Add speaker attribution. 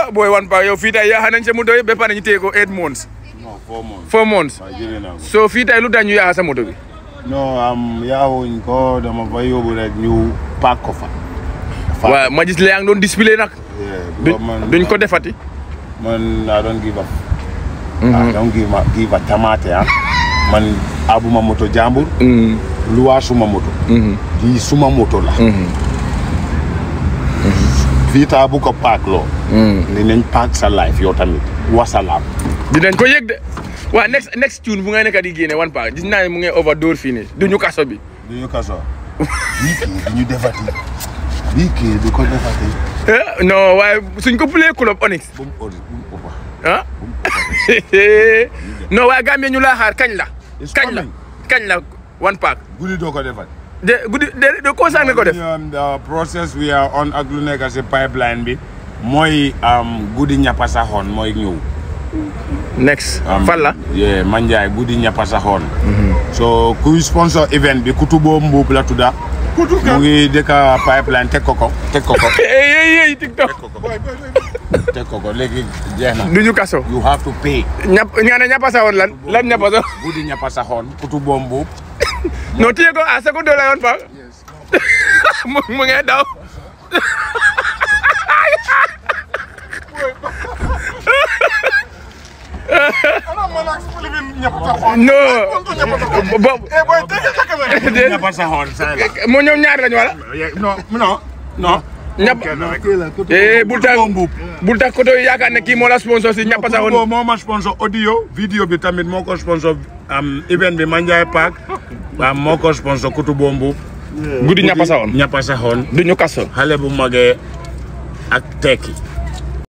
Speaker 1: ah booy wan pa yow fii tey yaaxa nañ sa moto yi ba pare ñu téye ko eight months
Speaker 2: non four months
Speaker 1: four months
Speaker 2: waaye jëlee naa ko
Speaker 1: so fii tey lu tax ñu yaaxa sa moto bi
Speaker 2: non am yaawuñ ko dama fa yóbbu rek ñu paak ko fa
Speaker 1: waaw ma gis la yaa ngi doon display nag
Speaker 2: Yeah,
Speaker 1: duñ
Speaker 2: because man
Speaker 1: duñ ko defati
Speaker 2: man I don't give up I don't give a give a tamate ah man abuma moto jàmbur luwaa suma moto lii suma moto la fii taa bu ko paak loo dinañ paak sa life yow tamit wasalaam
Speaker 1: dinañ ko yëg de waaw next next tune bu ngay nekk di génne wan pa gis naa ne mu ngi overdose fii nii duñu kaso bi
Speaker 2: du ñu kaso bii kii du ñu defati bii kii du ko defati
Speaker 1: Eh, non waaye suñ ko play club Onyx
Speaker 2: bu mu ori bu mu ëppa
Speaker 1: ah
Speaker 2: bu mu ëppati
Speaker 1: non waaye Gambie ñu laa xaar kañ la
Speaker 2: It's
Speaker 1: kañ la
Speaker 2: coming.
Speaker 1: kañ la one pack
Speaker 2: guddi doo ko defati
Speaker 1: de guddi de de ko sang nga ko def
Speaker 2: Um, the process we are on ak lu nekk si pipeline bi mooy um, guddi ñappa saxoon mooy ñëw
Speaker 1: next
Speaker 2: Um,
Speaker 1: fan la
Speaker 2: yeah Manjai guddi ñappa saxoon so kuy sponsor event bi Kutubo Mbuub la tudda mu ngi dëkk pipeline teg ko ko teg ko ko
Speaker 1: ey ey ey TikTok
Speaker 2: teg ko ko léegi jeex na
Speaker 1: duñu kaso
Speaker 2: you have to pay
Speaker 1: ñap nga ne ñappa sa woon lan lan ñappa sa
Speaker 2: guddi ñappa saxoon Kutubo Mbuub
Speaker 1: non téye ko a seko dola yoon pa mu mu ngi daw non bo
Speaker 2: ñappa saxoon saa la
Speaker 1: mo ñoom ñaar lañu wala
Speaker 2: non non non
Speaker 1: ñapp eh bul tax bul tax koto yaakaar ne kii moo la sponsor si ñappa sa
Speaker 2: Kutubo
Speaker 1: woon
Speaker 2: moo ma sponsor audio vidéo bi tamit moo ko sponsor am event bi Manjai Park waaw moo ko sponsor Kutubo Mbuub
Speaker 1: guddi ñappa sa woon
Speaker 2: ñappa saxoon
Speaker 1: duñu kaso
Speaker 2: xale bu magee ak tekki